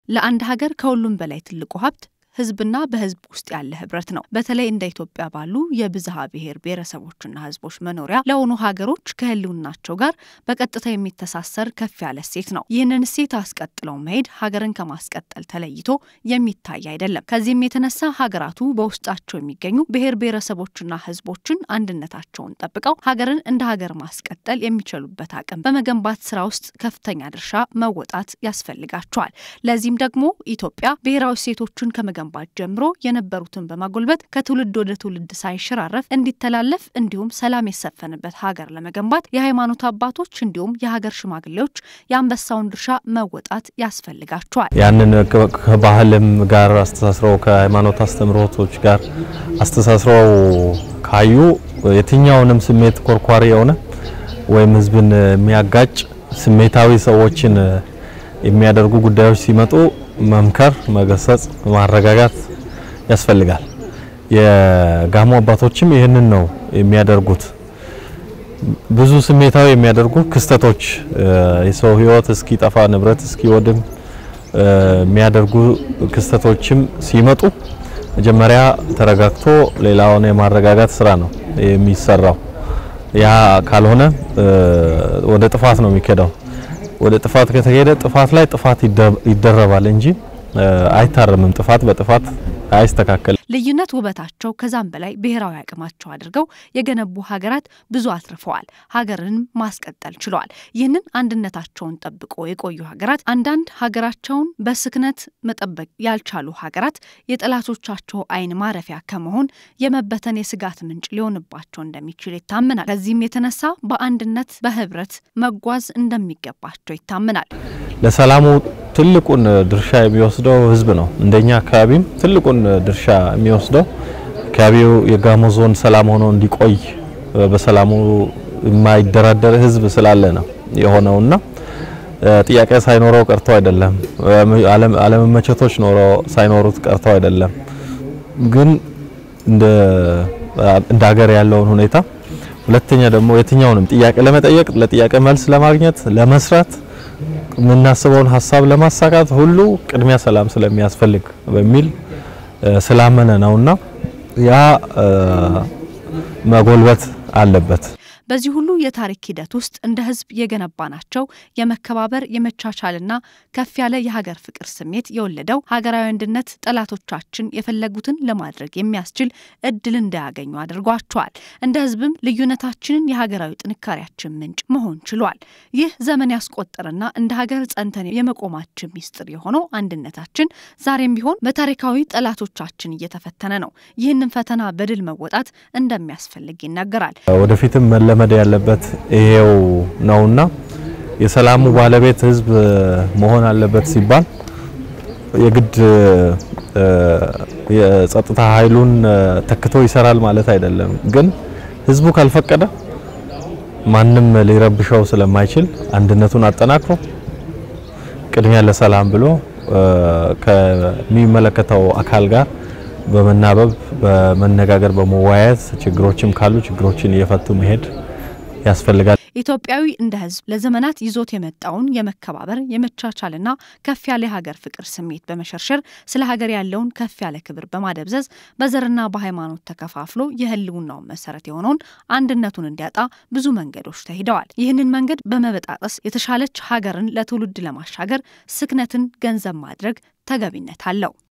ለአንድ ሀገር ከሁሉም በላይ ትልቁ ሀብት ሕዝብና በሕዝብ ውስጥ ያለ ህብረት ነው። በተለይ እንደ ኢትዮጵያ ባሉ የብዝሃ ብሔር ብሔረሰቦችና ሕዝቦች መኖሪያ ለሆኑ ሀገሮች ከህልውናቸው ጋር በቀጥታ የሚተሳሰር ከፍ ያለ እሴት ነው። ይህንን እሴት አስቀጥለው መሄድ ሀገርን ከማስቀጠል ተለይቶ የሚታይ አይደለም። ከዚህም የተነሳ ሀገራቱ በውስጣቸው የሚገኙ ብሔር ብሔረሰቦችና ሕዝቦችን አንድነታቸውን ጠብቀው ሀገርን እንደ ሀገር ማስቀጠል የሚችሉበት አቅም በመገንባት ስራ ውስጥ ከፍተኛ ድርሻ መወጣት ያስፈልጋቸዋል። ለዚህም ደግሞ ኢትዮጵያ ብሔራዊ እሴቶችን ከመገንባት ጀምሮ የነበሩትን በማጎልበት ከትውልድ ወደ ትውልድ ሳይሸራረፍ እንዲተላለፍ እንዲሁም ሰላም የሰፈንበት ሀገር ለመገንባት የሃይማኖት አባቶች እንዲሁም የሀገር ሽማግሌዎች የአንበሳውን ድርሻ መወጣት ያስፈልጋቸዋል። ያንን ከባህልም ጋር አስተሳስረው ከሃይማኖት አስተምሮቶች ጋር አስተሳስረው ካዩ የትኛውንም ስሜት ኮርኳሪ የሆነ ወይም ህዝብን የሚያጋጭ ስሜታዊ ሰዎችን የሚያደርጉ ጉዳዮች ሲመጡ መምከር፣ መገሰጽ፣ ማረጋጋት ያስፈልጋል። የጋሞ አባቶችም ይህንን ነው የሚያደርጉት። ብዙ ስሜታዊ የሚያደርጉ ክስተቶች የሰው ህይወት እስኪጠፋ ንብረት እስኪወድም የሚያደርጉ ክስተቶችም ሲመጡ መጀመሪያ ተረጋግቶ ሌላውን የማረጋጋት ስራ ነው የሚሰራው። ያ ካልሆነ ወደ ጥፋት ነው የሚከዳው። ወደ ጥፋት ከተሄደ ጥፋት ላይ ጥፋት ይደረባል እንጂ አይታረምም። ጥፋት በጥፋት አይስተካከልም። ልዩነት ውበታቸው ከዛም በላይ ብሔራዊ አቅማቸው አድርገው የገነቡ ሀገራት ብዙ አትርፈዋል፣ ሀገርንም ማስቀጠል ችለዋል። ይህንን አንድነታቸውን ጠብቆ የቆዩ ሀገራት አንዳንድ ሀገራቸውን በስክነት መጠበቅ ያልቻሉ ሀገራት የጠላቶቻቸው ዓይን ማረፊያ ከመሆን የመበተን የስጋት ምንጭ ሊሆንባቸው እንደሚችል ይታመናል። ከዚህም የተነሳ በአንድነት በህብረት መጓዝ እንደሚገባቸው ይታመናል። ለሰላሙ ትልቁን ድርሻ የሚወስደው ህዝብ ነው። እንደኛ አካባቢም ትልቁን ድርሻ የሚወስደው አካባቢው የጋሞ ዞን ሰላም ሆኖ እንዲቆይ በሰላሙ የማይደራደር ህዝብ ስላለ ነው የሆነውና ጥያቄ ሳይኖረው ቀርቶ አይደለም። አለመመቸቶች ኖሮ ሳይኖሩት ቀርቶ አይደለም። ግን እንደ እንደ ሀገር ያለውን ሁኔታ ሁለተኛ ደግሞ የትኛውንም ጥያቄ ለመጠየቅ ለጥያቄ መልስ ለማግኘት ለመስራት የምናስበውን ሀሳብ ለማሳካት ሁሉ ቅድሚያ ሰላም ስለሚያስፈልግ በሚል ስላመነ ነውና ያ መጎልበት አለበት። በዚህ ሁሉ የታሪክ ሂደት ውስጥ እንደ ህዝብ የገነባናቸው የመከባበር የመቻቻልና ከፍ ያለ የሀገር ፍቅር ስሜት የወለደው ሀገራዊ አንድነት ጠላቶቻችን የፈለጉትን ለማድረግ የሚያስችል እድል እንዳያገኙ አድርጓቸዋል። እንደ ህዝብም ልዩነታችንን የሀገራዊ ጥንካሬያችን ምንጭ መሆን ችሏል። ይህ ዘመን ያስቆጠረና እንደ ሀገር ጸንተን የመቆማችን ሚስጥር የሆነው አንድነታችን ዛሬም ቢሆን በታሪካዊ ጠላቶቻችን እየተፈተነ ነው። ይህንን ፈተና በድል መወጣት እንደሚያስፈልግ ይነገራል። ወደፊትም መለመድ ያለበት ይሄው ነውና የሰላሙ ባለቤት ህዝብ መሆን አለበት ሲባል የግድ የጸጥታ ኃይሉን ተክቶ ይሰራል ማለት አይደለም። ግን ህዝቡ ካልፈቀደ ማንም ሊረብሸው ስለማይችል አንድነቱን አጠናክሮ ቅድሚያ ለሰላም ብሎ ከሚመለከተው አካል ጋር በመናበብ በመነጋገር በመወያየት ችግሮችም ካሉ ችግሮችን እየፈቱ መሄድ ያስፈልጋል። ኢትዮጵያዊ እንደ ህዝብ ለዘመናት ይዞት የመጣውን የመከባበር የመቻቻልና ከፍ ያለ የሀገር ፍቅር ስሜት በመሸርሸር ስለ ሀገር ያለውን ከፍ ያለ ክብር በማደብዘዝ በዘርና በሃይማኖት ተከፋፍሎ የህልውናውን መሰረት የሆነውን አንድነቱን እንዲያጣ ብዙ መንገዶች ተሂደዋል። ይህንን መንገድ በመበጣጠስ የተሻለች ሀገርን ለትውልድ ለማሻገር ስክነትን ገንዘብ ማድረግ ተገቢነት አለው።